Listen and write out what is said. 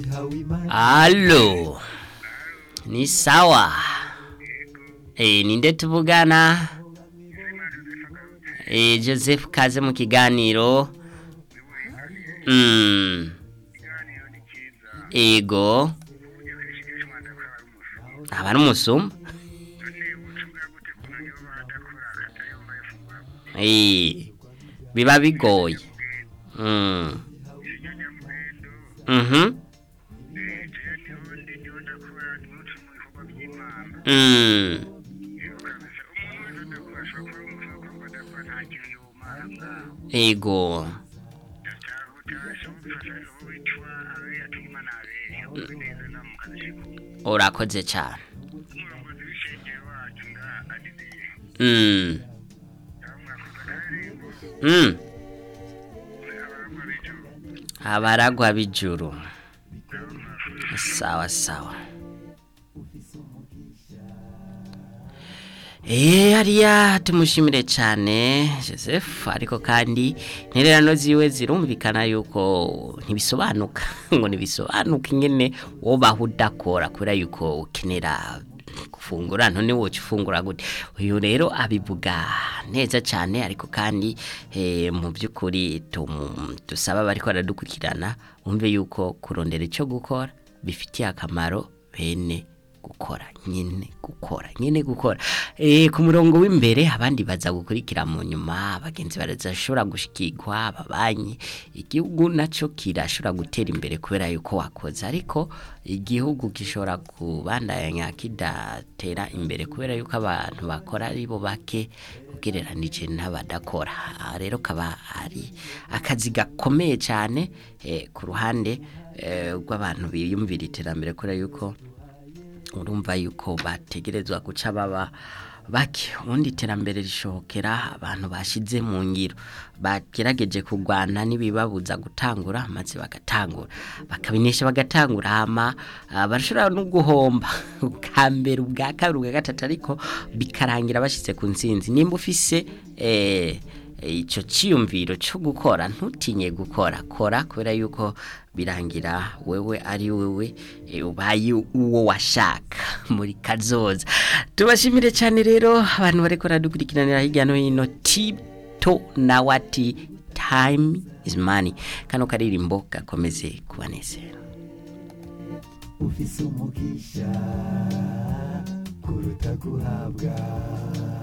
Halo. Ni sawa. Eh, ninde tuvugana? Eh, Joseph kaze mu kiganiro. Mm. Ego. Aba ari umusuma? Eh. Biba bigoye. Mm. Mhm. Mm. Ego. Urakoze cyane. Mm. Mm. Abaragwa bijuru. Sawa sawa. Eh hariya tumushimire cyane Joseph ariko kandi intererano ziwe zirumvikana yuko ntibisobanuka ngo ntibisobanuka ingene wobaho udakora kubera yuko ukenera gufungura none woca ufungura gute uyu rero abivuga neza cyane ariko kandi eh, mu by'ukuri tumu- dusaba bariko baradukurikirana umve yuko kurondera icyo gukora bifitiye akamaro bene gukora nyine gukora nyine gukora eh ku murongo w'imbere abandi baza gukurikira mu nyuma abagenzi barazashobora gushikirwa ababanyi igihugu naco kirashobora gutera imbere kubera yuko wakoze ariko igihugu gishobora kubandanya kidatera imbere kubera yuko abantu bakora ari bo bake ugereranije n'abadakora Aha rero kaba ari akazi gakomeye cyane eh, ku ruhande eh, rw'abantu biyumvira iterambere kubera yuko urumva yuko bategerezwa guca baba bake ubundi iterambere rishokera abantu bashize mu ngiro bagerageje kurwana n'ibibabuza gutangura maze bagatangura bakabinesha bagatangura hama ah, barashobora no guhomba ubwa mbere ubwa kabiri ubwa gatatu ariko bikarangira bashize ku nsinzi nimba ufise eh, icyo cyiyumviro cyo gukora ntutinye gukora kora kubera yuko birangira wewe ari wewe eh, ubaye uwo washaka muri kazoza tubashimire cyane rero abantu bariko radukurikiranira hirya no hino tito na wati time is money kano karirimbo gakomeze kubanezera ufise umugisha kuruta guhabwa